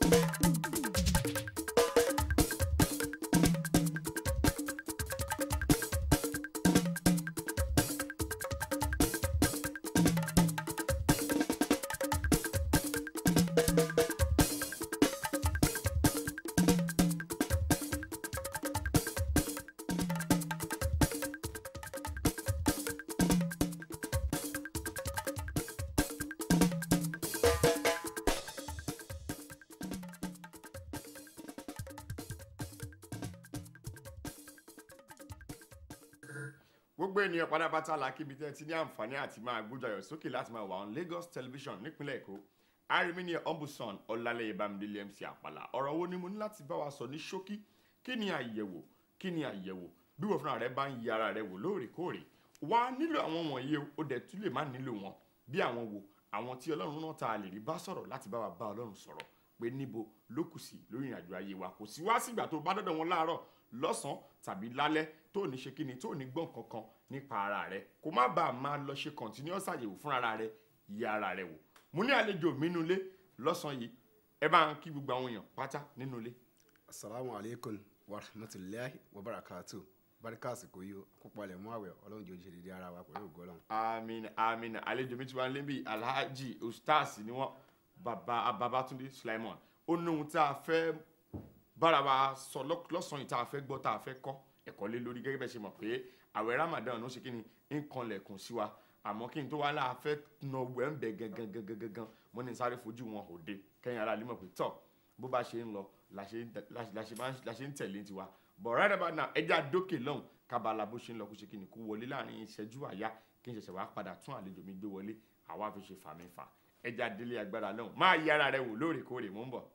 gbogbo ènìyàn pátápátá la kíbi tẹ́ ti ní àǹfààní àti máa gbójú ayọ̀ sókè láti máa wà on Lagos television nípínlẹ̀ Èkó arimini ombudsman ọlálẹ́yẹ bámidélé MC àpàlà ọ̀rọ̀ wo ni mo ní láti bá wa sọ ní ṣókí kí ni àyẹ̀wò kí ni àyẹ̀wò bí wọ́n fúnra rẹ bá ń yẹ ara rẹ wò lóòrèkóòrè wà á nílò àwọn wọ̀nyí o ó dẹ̀ tún lè má nílò wọn bí àwọn wo àwọn tí Ọlọ́run náà ta lè rí bá sọ̀rọ̀ láti bá wa bá Ọlọ́run sọ̀rọ̀ pé níbo ló kù sí lórí ìrìnàjò ayé wa kò sí wá sígbà tó bá dọ́dọ̀ wọn láàárọ̀ lọ́sàn-án tàbí lálẹ́ tó ní ṣe kíni tó ní gbọ́n kankan nípa ara rẹ kó má bàa máa lọ ṣe continuous àyẹ̀wò fún ara rẹ yẹ ara rẹ wò mo ní àlejò mi nínú ilé lọ́sàn-án yìí ẹ bá ń kí gbogbo àwọn èèyàn pátá nínú ilé. asalaamu aleykum wa rahmatulahi wa barakatu barika àsìkò yìí àkópalẹ̀ mú àwẹ̀ ọlọ́run jòjì dédé ara wa pẹ̀lú ògo ọlọ́run. àmín àmín àlejò mi ti wá níbí alhaji ustaz ni wọn baba babatunde sulaiman ó ní ohun tí a fẹ́ bára wa sọ lọ́- lọ́sàn-án yìí tá a fẹ́ gbọ́ tá a fẹ́ kọ́ ẹ̀kọ́ lé lórí gẹ́gẹ́ bẹ́ẹ̀ ṣe mọ̀ pé àwẹ̀ ramadan ló ṣe kí ni ń kanlẹ̀kùn sí wa àmọ́ kí n tó wá láà fẹ́ nà wẹ̀ ń bẹ̀ gangan gangan gangan mo ní sáré fojú wọn òde kẹ́yìn ara lè mọ̀ pé tọ̀ bó bá ṣe ń lọ la ṣe ń tẹ- la ṣe- la ṣe máa ń- la ṣe ń tẹ̀lé tiwa but right about now ẹja dókè lọ́hùn kábàlà bó ṣe ń lọ kó ṣe kí ni kó wọlé láàrin ìṣẹ́jú àyá kí n ṣẹ̀ṣẹ̀ wá padà tún àlejò mi gbé wọlé àwa fi ṣe fàmì fà ẹja délé agbára lọ́hùn máa yí ara rẹ wò lóòrèkóòrè mò ń bọ̀.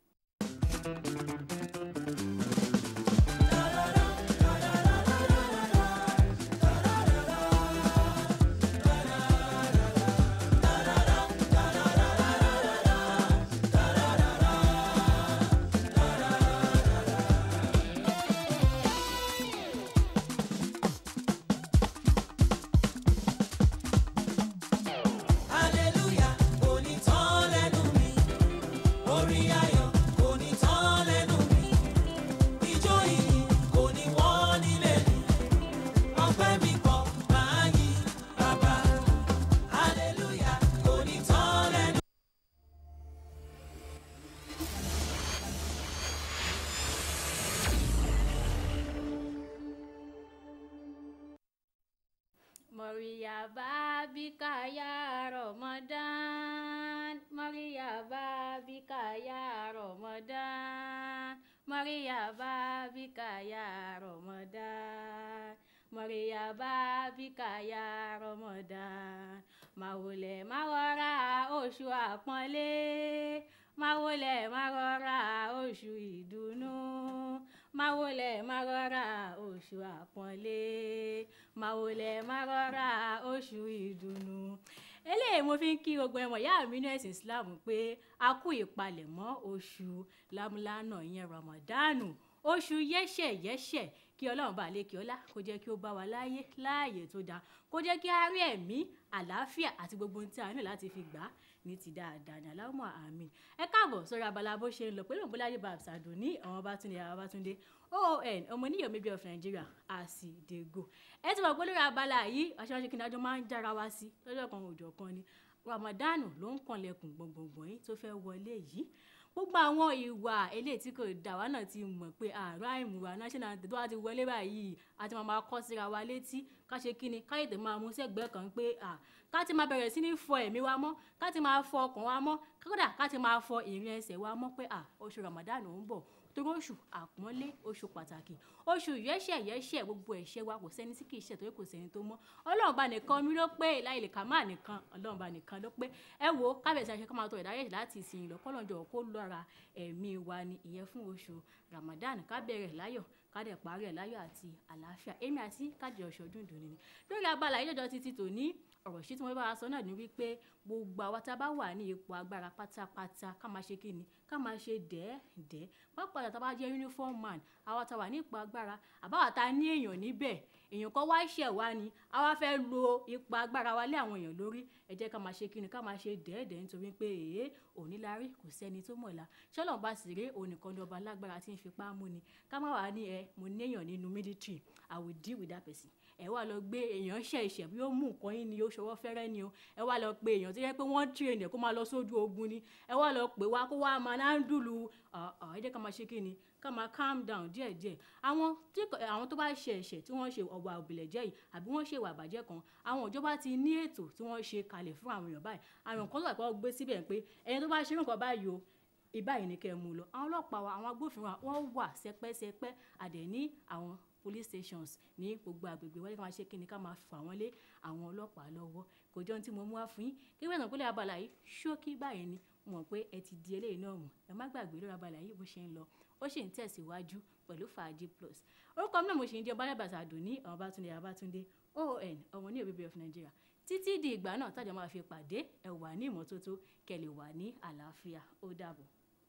Hallelujah, kò ní tán lẹ́nu mi. Orin ayọ̀ kò ní tán lẹ́nu mi. Ijó ìyìn kò ní wọ́n nílé mi. Ọpẹ́ mi pọ̀ máa yí bàbá. Hallelujah, kò ní tán lẹ́nu. Mariyaba bika ya Ramadan Mariyaba bika ya Ramadan Mariyaba bika ya Ramadan Mariyaba bika ya Ramadan Màwòlẹ̀ má rọra oṣù àpọ́nlé Màwòlẹ̀ má rọra oṣù ìdùnnú Màwòlẹ̀ má rọra oṣù àpọ́nlé Màwòlẹ̀ má rọra oṣù ìdùnnú eléyìí mo fi ń kí gbogbo ẹmọ ìyá mi ní ẹ̀sìn Islam pé a kú ìpalẹ̀mọ́ oṣù lámúlánà ìyẹn Ramadanu oṣù yẹ́ṣẹ̀ yẹ́ṣẹ̀ kí ọlọ́run bá lè kí ọlá kó jẹ́ kí ó bá wa láyé láàyè tó dáa kó jẹ́ kí a rí ẹ̀mí àlàáfíà àti gbogbo ohun tí a ní láti fi gbà á ní ti dáadáa ní aláwọ̀ àmín ẹ káàbọ̀ sórí abala bó ṣe ń lọ pẹ̀lú ògbóládé babsado ní àwọn Babátúndé àwọn Babátúndé oon ọmọ oníyọ̀ méjì of Nigeria àsìdègò ẹ ti mọ̀ pé lórí abala yìí aṣáájú kí n dájọ́ máa ń jára wá sí lọ́jọ́ kan òòjọ́ kan ni Ramadanu ló ń kànlẹ̀kùn gbọ̀ngbọ̀ngbọ̀n yìí tó fẹ́ wọlé yìí gbogbo àwọn ìwà eléyìí tí kò dá wa náà ti mọ̀ pé àárọ̀ àìmùwà national anthem tó wá ti wọlé báyìí àti máa máa kọ́ síra wa létí ká ṣe kí ni ká yètè máa mú sẹ́gbẹ̀ẹ́ kan pé à ká ti máa bẹ̀rẹ̀ sí ní fọ ẹ̀mí wa mọ́ ká ti máa fọ ọkàn wa mọ́ kódà ká ti máa fọ ìrìn ẹsẹ̀ wa mọ́ pé à oṣù Ramadan ń bọ̀ torí oṣù àpọ́nlé oṣù pàtàkì oṣù yẹ́ṣẹ̀ yẹ́ṣẹ̀ gbogbo ẹ̀ṣẹ̀ wa kò sẹ́ni tí kì í ṣẹ̀ torí kò sẹ́ni tó mọ́ ọlọ́run bá nìkan mi ló pé láì lè kà má nìkan ọlọ́run bá nìkan ló pé ẹ wo kábíyèsí àṣẹ ká máa tọ ìdáyẹ̀ṣẹ̀ láti ìsìn lọ kọ́lọ́njọ kó lọ́ra ẹ̀mí wa ni ìyẹn fún oṣù Ramadan ká bẹ̀rẹ̀ láyọ̀ ká dẹ̀ parí ẹ̀ láyọ̀ àti àlàáfíà èmi àti kájọ ọ̀ṣọ́dún ìdùnnú ni lórí abala yìí lọ́jọ́ títí tòní ọ̀rọ̀ sí tí wọ́n bá wa sọ náà ni wípé gbogbo àwa tá a bá wà ní ipò agbára pátápátá ká máa ṣe kíni ká máa ṣe dẹ́ẹ̀dẹ́ pápá tá a bá jẹ́ uniform man àwa tá a wà ní ipò agbára àbáwá tá a ní èèyàn níbẹ̀ èèyàn kan wá ṣẹ̀ wá ni a wá fẹ́ lo ipò agbára wa lé àwọn èèyàn lórí ẹ jẹ́ ká máa ṣe kíni ká máa ṣe dẹ́ẹ̀dẹ́ nítorí pé èé òní la rí kò sẹ́ni tó mọ̀la ṣọ́lọ́n bá sì rí onìkan ní ọba lágbára tí ń fipá mú ni ká má wàá ní ẹ mo néèyàn nínú military i will deal with that person ẹ wá lọ gbé èèyàn ṣe ìṣẹ̀ bí ó mú nǹkan yín ni ó ṣọwọ́ fẹ́rẹ́ ni o ẹ wá lọ pé èèyàn tó yẹ pé wọ́n train ẹ̀ kó máa lọ sójú ogun ni ẹ wá lọ pè wá kó wá máa náà ń dùlù ẹ jẹ́ ká máa ṣe kí ni ká máa calm down díẹ̀díẹ̀ àwọn tí àwọn tó bá ṣe ẹ̀ṣẹ̀ tí wọ́n ṣe ọ̀wà òbílẹ̀jẹ́ yìí àbí wọ́n ṣe ìwà àbàjẹ́ kan àwọn ìjọba ti ní ètò tí wọ́n ṣe kalẹ̀ fún àwọn èèyàn báyìí àwọn kan tó wà pé wọ́n gbé síbẹ̀ pé ẹni tó bá ṣe nǹkan báyìí o ìbáyìí ni kẹ́ ẹ mú lọ àwọn ọlọ́pàá wa àwọn agbófinró wa wọ́n wà sẹpẹ́sẹpẹ́ àdẹ̀ ní àwọn police stations ní gbogbo àgbègbè wọ́n ní ká máa ṣe kí ni ká máa fà wọ́n lé àwọn ọlọ́pàá lọ́wọ́ kò jọ ohun tí mo mú wá fún yín kí wọ́n náà pínlẹ̀ abala yìí ṣókí báyìí ni mo mọ̀ pé ẹ ti di eléyìí náà mọ̀ ẹ má gbàgbé lórí abala yìí bó ṣe ń lọ ó sì ń tẹ̀síwájú pẹ̀lú fàájì plus orúkọ mi náà mo ṣe ń jẹ́ bálábàtà àdùnní àwọn bátúndé abátúndé oon ọmọ ní òbíbi of Nigeria títí di ìgbà náà tájà máa fi pàdé ẹ wà ní ìmọ́tótó kẹ́ lè wà ní àlàáfíà ó dàbọ̀.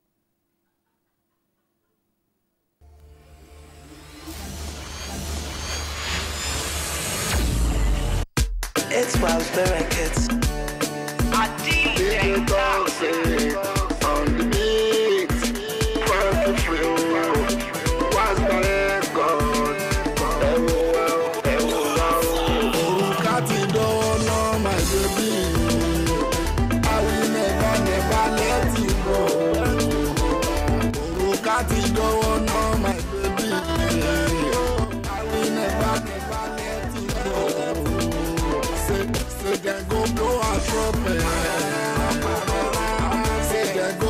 It's Miles Bereket. DJ Dawson on the beat. Funky flow. What's the record? Ẹ̀wò wa o, ẹ̀wò wa o. Òrùka ti dọ́wọ́ náà, my baby. I will never, never let you go. Òrùka ti dọ́wọ́ náà, my baby. I will never, never let you go. Say, say dem go blow our trumpet. Say dem go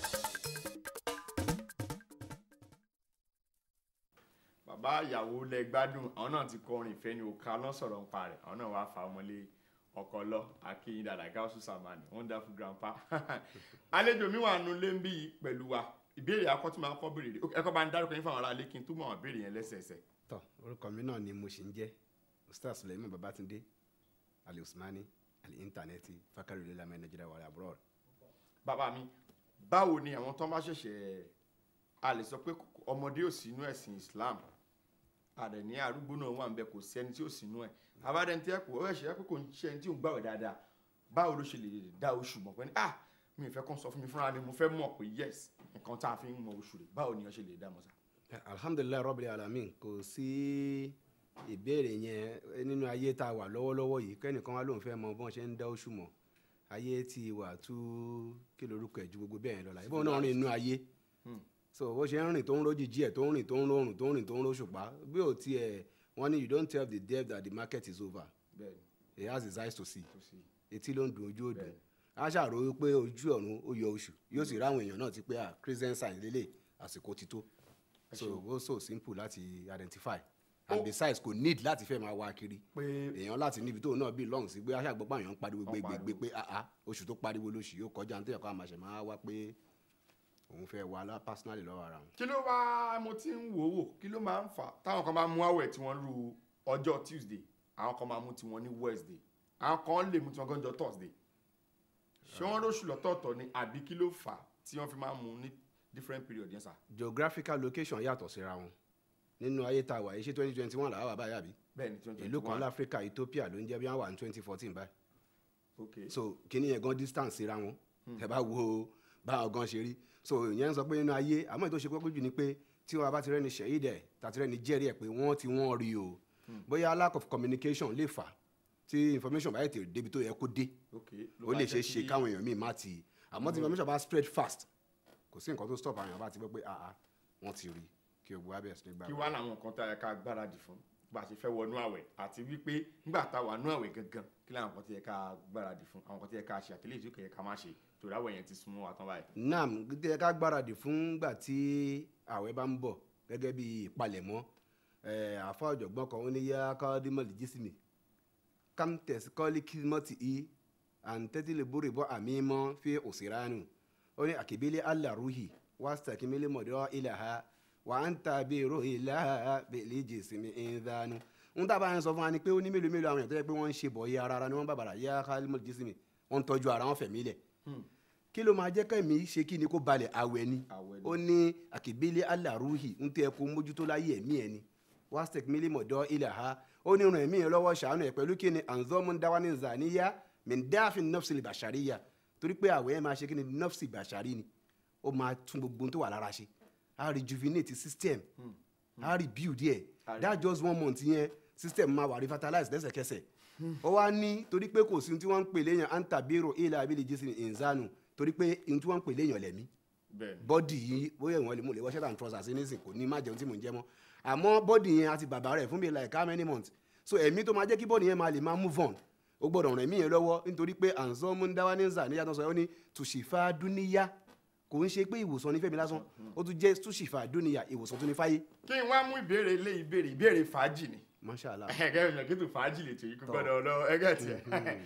bàbá ìyàwó lẹ gbádùn àwọn náà ti kọrin ìfẹ́ ní òkà lọ́sọ̀rọ̀ ń pa rẹ̀ àwọn náà wàá fa ọmọlé ọkọ lọ akínyìn dàdà gáúsù sàmánì wonderful grandpa àlejò mi wà nù lé ń bí yìí pẹ̀lú wa ìbéèrè akọ tí màá kọ́ béèrè rè ẹ̀kọ́ bá ń dárúkọ yín fún àwọn ará ilé kí n túmọ̀ àwọn béèrè yẹn lẹ́sẹẹsẹ. tọ orúkọ mi náà ni mo ṣì ń jẹ́ ustaz suleiman babatunde ali usmani ali intanẹti fakari lamẹ nigeria wàlẹ abroad. bàbá mi báwo ni àwọn tó ń bá ṣẹ̀ṣẹ̀ a lè sọ pé ọmọdé ò sínú ẹ̀sìn islam àdẹ̀ ní arúgbó náà wà ń bẹ kò sí ẹni tí ò sínú ẹ̀ abádẹ́ni tí ẹ kò ó ẹ̀ṣẹ̀ pé kò ń ṣe ẹni tí ò ń gbàwẹ̀ dáadáa báwo ló ṣe lè dá oṣù mọ̀ pé ní ah mi ì fẹ́ kàn sọ fún mi fúnra mi mo fẹ́ mọ̀ pé yes nǹkan tá a fi ń mọ oṣù rẹ̀ báwo ni wọ́n ṣe lè dá mọ̀ sá. alhamdulilayi rabbil alamin kò sí ìbéèrè yẹn nínú ayé tá a wà lọ́wọ́lọ́wọ́ yìí kẹ́nìkan wá lóun fẹ́ mọ bọ́n ṣe ń dá oṣù mọ̀ ayé ti wà tú kí lorúkọ ẹ̀ ju gbogbo bẹ́ẹ̀ yẹn lọ la ìbọn náà rìn inú ayé so bó ṣe ń rìn tó ń rójì jíẹ̀ tó ń rìn tó ń rọrùn tó ń rìn tó ń róṣùpá bí ò tiẹ̀ wọ́n ní you don't tell the deaf that the market is over bẹ́ẹ̀ni he has his eyes to see kò sí etí ló ń dùn ojú òdùn a ṣàrò wípé ojú ọ̀run ó yọ oṣù yóò sì ráwọn èèyàn náà ti pé ah christian sign lélẹ̀ àsìkò ti tó so ó so simple láti identify and besides kò need láti fẹ́ máa wá kiri pé èèyàn láti níbi tóun náà bí lọ́hùn sí pé aṣàgbọ́pọ̀ èèyàn ń pariwo Wọ́n gbégbé pariwo. pé ah ah oṣù tó pariwo lóṣù yóò kọjá nítorí ẹ̀kọ́ àmàṣẹ máa wá pé òun fẹ́ wà lá personally lọ́wọ́ ara wọn. kí ló wá mo ti ń wò wò kí ló máa ń fà táwọn kan bá mú àwẹ̀ tí wọ́n ru ọjọ́ tuesday àwọn kan máa mú tiwọn ní wednesday àwọn kan lè mú tiwọn gánjọ thursday ṣé wọ́n róṣù lọ́tọ̀ọ̀tọ̀ ni àbí kí ló fà tí wọ́n fi máa mú ní different period yẹn sà. geographical location yàtọ̀ síra wọn nínú ayé tá a wà yìí ṣé twenty twenty one làwọn wà báyà bí bẹ́ẹ̀ni twenty ìlú kan láfíríkà ethiopia ló ń jẹ́ bí wọ́n wà ní twenty fourteen báyìí ok so kíní yẹn gan distance síra wọn ẹ bá wo báwọn gan ṣe rí so ìyẹn ń sọ pé nínú ayé àmọ́ ètò ṣe kókó jù ni pé tí wọn bá ti rẹ́ni ṣẹ̀yí dẹ̀ tàti rẹ́ni jẹ́rìí ẹ̀ pé wọ́n ti wọ́n rí o bóyá lack of communication lè fà tí information bá yẹ tèrè débi tó yẹ kó dé ok ó lè ṣe é ṣe káwọn èèyàn míì má ti àmọ́ tí information bá spread fast kò sí nǹkan tó stop àwọn èèyàn bá ti gbọ́ pé ah ah wọ́n ti rí kí o bu abẹ́ sí nígbà kí wá làwọn nǹkan tá a yẹ ká gbáradì fún bá a ṣe fẹ́ wọnú àwẹ̀ àti wípé nígbà tá a wà nú àwẹ̀ gangan kí làwọn nǹkan tí yẹ ká gbáradì fún àwọn nǹkan tí yẹ ká ṣe àtẹlẹ́yìn tí ó kẹ̀ yẹ ká má ṣe torí àwẹ̀ yẹn ti súnmọ́ wa tán báyìí. nam gẹ́gẹ́ ká gbáradì fún gbà tí àwẹ̀ bá ń bọ̀ gẹ́gẹ́ bí ìpalẹ̀mọ́ ẹ̀, àfa ọ̀jọ̀gbọ́n kan ó ní yá kọ́ọ́dímọ̀lì jísìmì kamtẹ̀sí kọ́ọ́lì kìmọ́tì í àǹtẹ́tìlẹ̀ bórè bọ́ àmì mọ́ fi òsèránù ó ní àkèbílẹ̀ alàrúhì wàásítà kìmílẹ̀ mọ̀dọ́ ilẹ̀ ha wà á ń tàbí èrò ìlà bèlè jèsìmí ìdánù ń tábà ń sọ fún wa ni pé ó ní mélòó mélòó àwọn èèyàn tó yẹ pé wọ́n ń ṣe bọ̀ yẹ ara ara ni wọ́n bàbàrà yá kálímọ̀ jèsìmí wọ́n ń tọ́jú ara wọn fẹ̀mí lẹ̀ kí ló máa jẹ́ kẹ́mi ṣe kí ni kó balẹ̀ àwẹ̀ ni Àwẹ̀ ni. ó ní àkìbílẹ̀ alàrúhì ń tẹ́ kó mójútó láyé ẹ̀mí ẹ̀ ni wastek mílímọ̀dọ́ ilẹ̀ ha ó ní ràn ẹ̀mí ẹ̀ lọ́wọ́ ṣàánú ẹ̀ pẹ̀lú kí ni anzomu dawani zaniya mindafin nafsi bashariya torí pé àwẹ̀ ẹ̀ máa ṣe kí ni nafsi bashari ni ó máa tún gbogbo ohun tó wà lára ṣe á rejuvenate system á rebuild ẹ̀ that just one month yẹn system máa wà revitalize lẹ́sẹ̀kẹsẹ̀ ó wá ní torí pé kò sí ohun tí wọ́n ń pè léèyàn antabiro ilà abili jésì ìnzánu torí pé ohun tí wọ́n ń pè léèyàn lẹ̀mí bẹ́ẹ̀ bọ́dì yìí bóyá ìwọ̀n lè mú lè wọ́ shirt and trousers nísìn kò ní má jẹun tí mò ń jẹ mọ́ àmọ́ bọ́dì yẹn àti bàbá rẹ̀ fún mi like how many months so ẹ̀mí tó máa jẹ́ kí bọ́dì yẹn máa lè máa move on ó gbọ́dọ̀ ràn ẹ̀mí yẹn lọ́wọ́ nítorí pé àǹsọ́ mú ń dáwà ní nzà níyàtọ̀ sọ ó ní tùṣìfà dúníyà kò ń ṣe pé ìwòsàn ní fẹ́mi lásán ó tún jẹ́ tùṣìfà dúníyà ìwòsàn tó ní fáyé kí n wá mú ìbéèrè ilé ìbéèrè ìbéèrè fàájì ni mashallah ẹgẹ ìyàn kí tó fàájì lè tó yí kó gbọ́dọ̀ lọ ẹgẹ tiẹ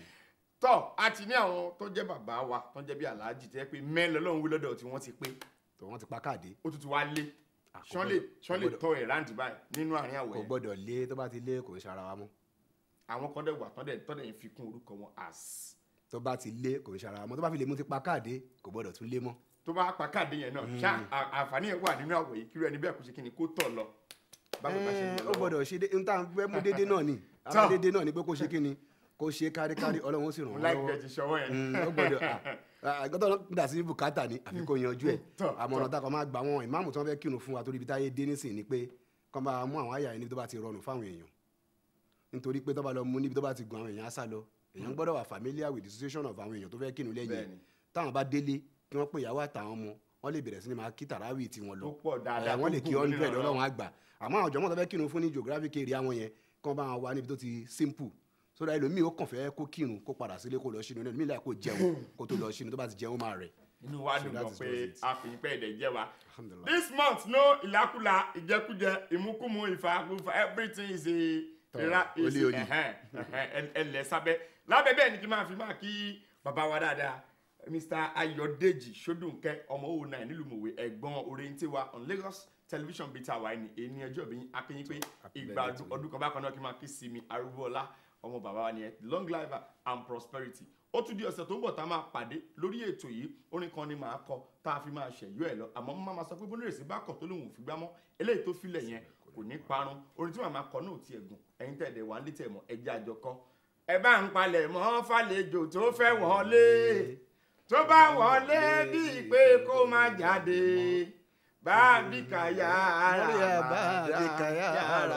tọ a ti ní àwọn tó jẹ́ bàbá wa tó jẹ́ bí aláàjì tẹ pé mẹ́rin lọ́lọ́run wí lọ́dọ̀ tí wọ́n ti pé tó wọ́n ti pa káàdé ó tún ti wá lé Ah, kò ṣán lè gbọ́dọ̀- ṣán kò lè gbọ́dọ̀- tọ ẹ̀ ráǹdì báyìí nínú àárín kò àwẹ̀ gbọ́dọ̀ lé tó bá ti lé kò ń ṣara wa mọ́ àwọn kan dẹ̀ wà tán dẹ̀ tán dẹ̀ ń fi kún orúkọ wọn as tó bá ti lé kò ń ṣara wa mọ́ tó bá fi lè mú ti pa káàdé kò gbọ́dọ̀ tún lé mọ́ tó bá pa káàdì yẹn náà ṣá à- àǹfààní yẹn wà nínú àwẹ̀ yìí kí irú ẹni bẹ́ẹ̀ kó ṣe kí ni kó tọ̀ lọ báwo bá ṣe ń Ẹ́ẹ̀, lọ ó lọ́wọ́. gbọ́dọ̀ ṣe dé níta fẹ́ mú dédé náà ni Tọ́. ara dédé náà ni pé kó ṣe kí ni kó ṣe káríkárí ọlọ́run ó sì ràn mo wọ́n láì lọ́wọ́ gbẹ ti ṣọwọ́ yẹn Mm, ó gbọ́dọ̀ àgọ́tọ̀ dà sí bùkátà ni àfi kó yanjú ẹ̀ Tọ́, àmọ̀ràn tá a kàn máa gbà wọn ìmáàmù tí wọ́n fẹ́ kírun fún wa torí ibi táyé dé nísìn ni pé kọ́ bá mú àwọn àyà yẹn níbi tó bá ti rọrùn fáwọn èèyàn nítorí pé tó bá lọ mú níbi tó bá ti gun àwọn èèyàn á sá lọ èèyàn gbọ́dọ̀ wà familiar with the situation of àwọn èèyàn tó fẹ́ kírun lẹ́yìn Bẹ́ẹ̀ni. táwọn bá délé kí wọ́n pè ìyàwó àtàwọn ọmọ wọ́n lè bẹ̀rẹ̀ sí ni máa kí tàràwì tí wọ́n lọ Tó pọ̀ dáadáa, Ẹ̀, wọ́n tó lè kí gùn hundred nínú ọlọ́run àgbà àmọ́ àwọn jọmọ́ tó fẹ́ kírun fún ní geographic area wọn yẹn kán bá wọn wá níbi tó ti simple sódà ẹlòmíì ó kàn fẹ́ kó kírun kó padà sílé kó lọ sínú ẹlòmíì láì kó jẹun kó tó lọ sínú tó bá ti jẹun ó máa rẹ̀ inú wa So dùn that gan is pé what it- a fi pẹ́ ẹ̀dẹ̀ jẹ́ wa. Alhamdulillah. this month no ìlákùlà ìjẹkújẹ ìmúkúmu ìfàkùfà everything is a Tọ́, ìra is olí olí. ẹ̀hẹ́n, ẹ̀hẹ́n, ẹlẹ̀ sábẹ́ lábẹ́ bẹ́ẹ̀ ni kí n máa fi máa kí bàbá wa dáadáa mr ayọ̀dèjì sódùnkẹ́ ọmọ òun náà nílùú mòwe ẹ̀gbọ́n oriente wa on lagos television bíi tàwa ẹni èyí ẹjọ́ bí akínyìn pé Happy ìgbà birthday to you. ọdún kan bákan náà kí n máa kí sinmi arúgbóọlá ọmọ bàbá wa nìyẹn long life and prosperity ó tún di ọ̀sẹ̀ tó ń bọ̀ tá a máa pàdé lórí ètò yìí orin kan ni màá kọ tá a fi máa ṣẹ̀yọ́ ẹ̀ lọ àmọ́ mo máa sọ pé bónírèsí bá kọ̀ tó lóun ò fi gbá mọ́ eléyìí tó filẹ̀ yẹn kò ní parun orin tí màmá kọ náà ò tiẹ̀ gùn ẹ̀yin tẹ̀dẹ̀ wà ń lé tẹ̀ mọ́ ẹjẹ́ àjọ kọ́ ẹ bá ń palẹ̀ mọ́ fàlejò tó fẹ́ wọlé tó bá wọlé bíi pé kó má jáde bá bí kàyà ara Maria bá bá bí kàyà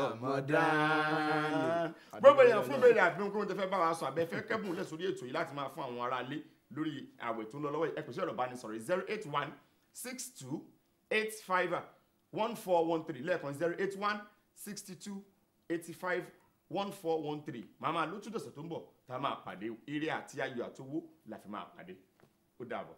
Ramadan. gbogbo èèyàn fún ìbéèrè àbí ohun tó fẹ́ bá wa sọ àbẹ́fẹ́ kẹ́bùn lẹ̀ sórí ètò yìí láti máa fún àwọn ará ilé lórí àwẹ̀ tó ń lọ lọ́wọ́ yìí ẹ pèsè ọ̀rọ̀ ìbánisọ̀rọ̀ zero eight one six two eight five one four one three lẹ́ẹ̀kan zero eight one sixty two eighty five one four one three màmá ló tún dọ̀sẹ̀ tó ń bọ̀ tá a máa pàdé eré àti ayọ̀ àtowó la fi máa pàdé ó dàbọ̀.